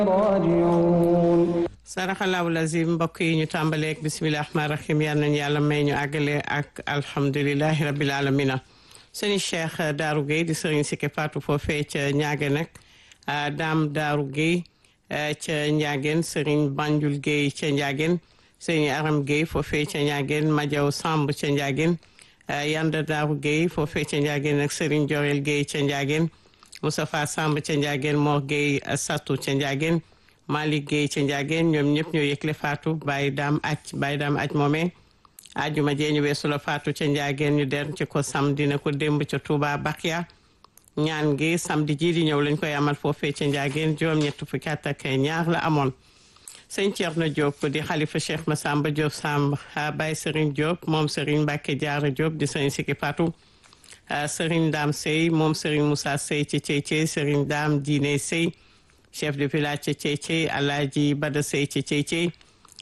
راجعون saraxalaahu lazim mbokk yi ñu tàmbaleeg bisimilah rahmaani rahim yal nañu yàlla may ñu àggale ak alhamdulilahi rabil alamina sëñ Cheikh Darou Guèye di sëriñ Sike Fatou foofee ca ñaage nag daam Darou Guèye ca Ndiageen sëriñ Banjul Guèye ca Ndiageen sëriñ Aram Guèye foofee ca Ndiageen Majaw Samb ca Ndiageen Yanda Darou Guèye foofee ca Ndiageen ak sëriñ Jorel Guèye ca Ndiageen Moustapha Samb ca Ndiageen Mor Guèye Satou ca Ndiageen Malick Guèye ca Ndiageen ñoom ñëpp ñoo yëgle Fatou Baye Dame Aj Baye Dame Aj moomee ajuma jee ñu weesu la Fatou ca Ndiageen ñu den ci ko samedi na ko démb ca Touba Bakia ñaan gi samedi ji di ñëw lañ koy amal foofee ca Ndiageen juróom-ñett fukki at ak ñaar la amoon sëñ Thierno Diop di xalifa Cheikh Massamba Diop Samb Baye Serigne Diop moom Serigne Mbacke Diarra Diop di sëñ Siki Fatou Serigne Dame Sey moom Serigne Moussa Sey ci Ceycey Serigne Dame Diine Sey chef de village ca Ceycey Alaaji Bada Sey ca Ceycey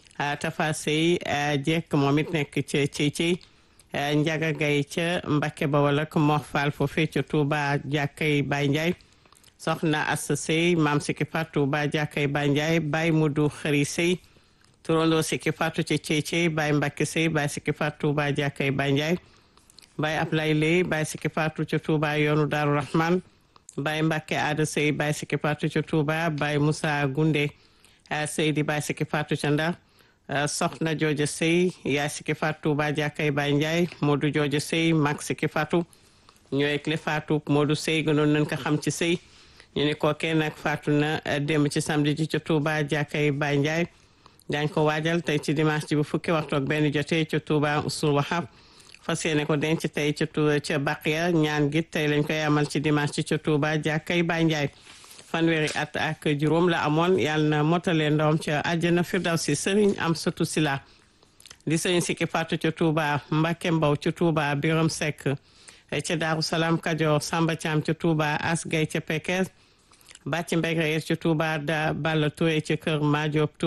Tafa Sey jekk moom it nekk ca Ceycey Njaga Gay ca Mbakke Bawol ak Mor Fall foofee ca Touba jàkkay Baye Ndiaye soxna Assa Sey maam Siki Fatou Touba jàkkay Baye Ndiaye Baye Mudu Xëri Sey turandoo Siki Fatou ca Ceycey Baye Mbakke Sey Baye Siki Fatou Touba jàkkay Baye Ndiaye Baye Ablaye Ley Baye Siki Fatou ca Touba yoonu Daaru Rahman Baye Mbacke Aada Sey Baye Siki Fatou ca Touba Baye Moussa Gunde Seydi Baye Siki Fatou ca Ndar Soxna Jooja Sey Yaay Siki Fatou Touba jàkkay Baye Ndiaye Modou Jooja Sey Mag Siki Fatou ñooy clé Fatou Modou Sey gënoon nañ ko xam ci Sey ñu ne kookee nag Fatou na démb ci samedi ji ca Touba jàkkay Baye Ndiaye daañ ko waajal tey ci dimanche ji bu fukki waxtu ak benn jotee ca Touba Usul Wahab fas yéene ko denc tey ca tu ca Baqiya ñaan gi tey lañ koy amal ci dimanche ci ca Touba jàkkay Baye Ndiaye fanweeri at ak juróom la amoon yàlla na motale ndoom ca àjjana firdawsi sëriñ am satu sila di sëriñ Siki Fatou ca Touba Mbacke Mbow ca Touba Biram Seck ca Daaru Salaam Kajoor Samba Thiam ca Touba As Gay ca Pekes Bàcci Mbeg ca Touba da Balla Touré ca Kër Madiop